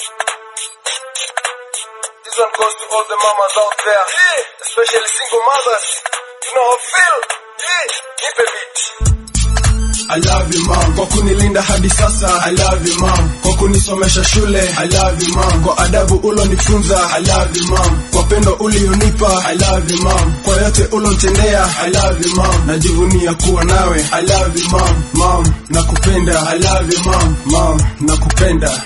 This one goes to all the mamas out there, especially single mothers. You know how I feel? Keep a beat. I love you mom kwa kunilinda hadi sasa I love you mom kwa kunisomesha shule I love you mom kwa adabu ulonifunza I love you mom kwa pendo ulionipa I love you mom kwa yote ulonitendea I love you mom najivunia kuwa nawe I love you mom mom nakupenda I love you mom mom nakupenda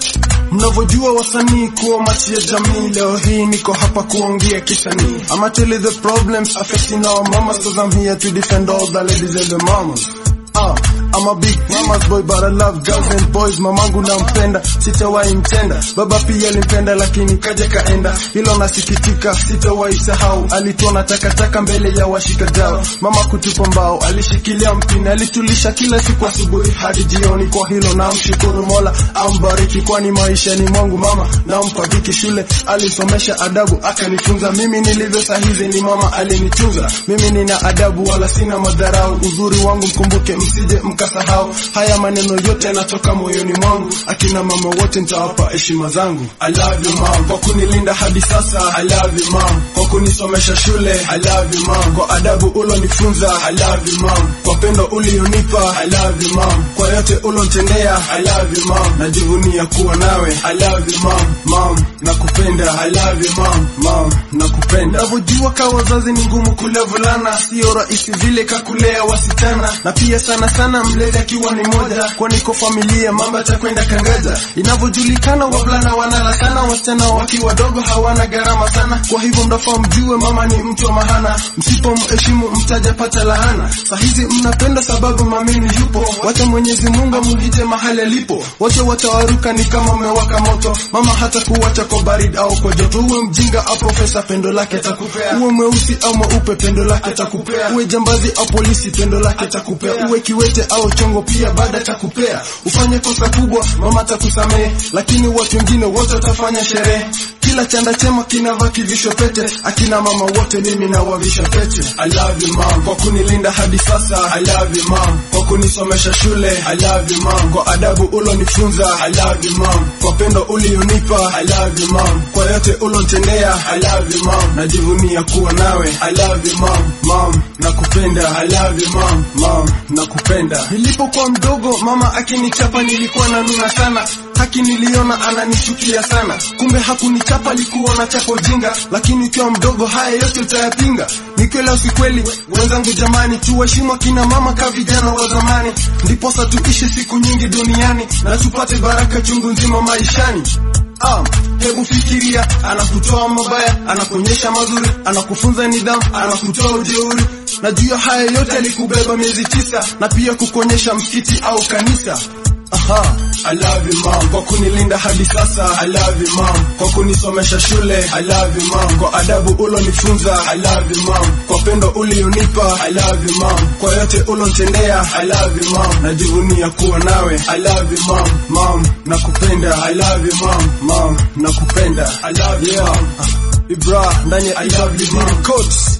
mnavyojua wasanii kuwa machi ya jamii leo hii niko hapa kuongea kisanii I'm actually the problems affecting our mamas cause I'm here to defend all the ladies and the mamas Uh, I'm a big mama's boy but I love girls and boys mamangu nampenda sitawahi mtenda baba pia alimpenda lakini kaja kaenda hilo nasikitika sitawahi sahau alituona takataka mbele ya washika dao mama kutupa mbao alishikilia mpini alitulisha kila siku asubuhi hadi jioni kwa hilo namshukuru mola ambariki kwani maisha ni mwangu mama nampa viki shule alisomesha adabu akanifunza mimi nilivyo sahizi ni mama alinitunza mimi nina adabu wala sina madharau uzuri wangu mkumbuke msije mkasahau haya maneno yote yanatoka moyoni mwangu akina mama wote nitawapa heshima zangu I love you mom kwa kunilinda hadi sasa I love you mom kwa kunisomesha shule I love you mom kwa adabu ulonifunza I love you mom kwa pendo ulionipa I love you mom kwa yote ulonitendea I love you mom najivunia kuwa nawe I love you mom mom nakupenda I love you mom mom nakupenda navyojua ka wazazi ni ngumu kulea vulana sio rahisi vile kakulea wasichana na pia sana sana mlezi akiwa ni moja kwani kwa familia mambo atakwenda kangaja inavyojulikana wavulana wanala sana wasichana wakiwa wadogo hawana gharama sana kwa hivyo mnafaa mjue mama ni mtu wa mahana msipomheshimu mtajapata lahana sahizi mnapenda sababu mamini yupo wacha mwenyezi mungu amuhite mahali alipo wote watawaruka ni kama mmewaka moto mama hata kuwacha kwa baridi au kwa joto uwe mjinga au profesa pendo lake atakupea uwe mweusi au mweupe pendo lake atakupea uwe jambazi au polisi pendo lake atakupea uwe kiwete au chongo pia baada atakupea ufanye kosa kubwa mama atakusamehe lakini watu wengine wote watafanya sherehe kila chanda chema kinavaa kivisho pete akina mama wote mimi nawavisha pete I love you mom kwa kunilinda hadi sasa I love you mom kwa kunisomesha shule I love you mom kwa adabu ulonifunza I love you mom kwa pendo ulionipa I love you mom kwa yote ulonitendea I love you mom najivunia kuwa nawe I love you mom mom nakupenda I love you mom mom nakupenda nilipokuwa mdogo mama akinichapa nilikuwa na nuna sana haki niliona ananichukia sana kumbe hakunichapa alikuwa na chapa ujinga lakini ukiwa mdogo haya yote utayapinga ni kweli au si kweli wenzangu jamani tuwaheshimu akina mama ka vijana wa zamani ndiposa tuishi siku nyingi duniani na tupate baraka chungu nzima maishani Um, hebu fikiria anakutoa mabaya anakuonyesha mazuri anakufunza nidhamu anakutoa ujeuri na juu ya haya yote alikubeba miezi tisa na pia kukuonyesha msikiti au kanisa Aha. I love you mom kwa kunilinda hadi sasa I love you mom kwa kunisomesha shule I love you mom kwa adabu ulonifunza I love you mom kwa pendo ulionipa I love you mom kwa yote ulonitendea I love you mom najivunia kuwa nawe I love you mom mom nakupenda I love you mom mom nakupenda I love you mom Ibra ndani ya I love you mom coats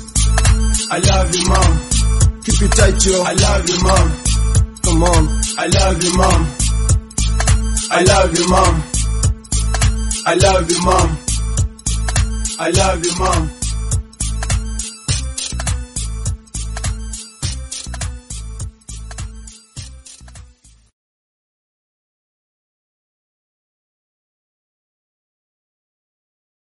I love you mom keep it tight yo I love you mom come on I love you mom I love you, mom. I love you, mom. I love you, mom.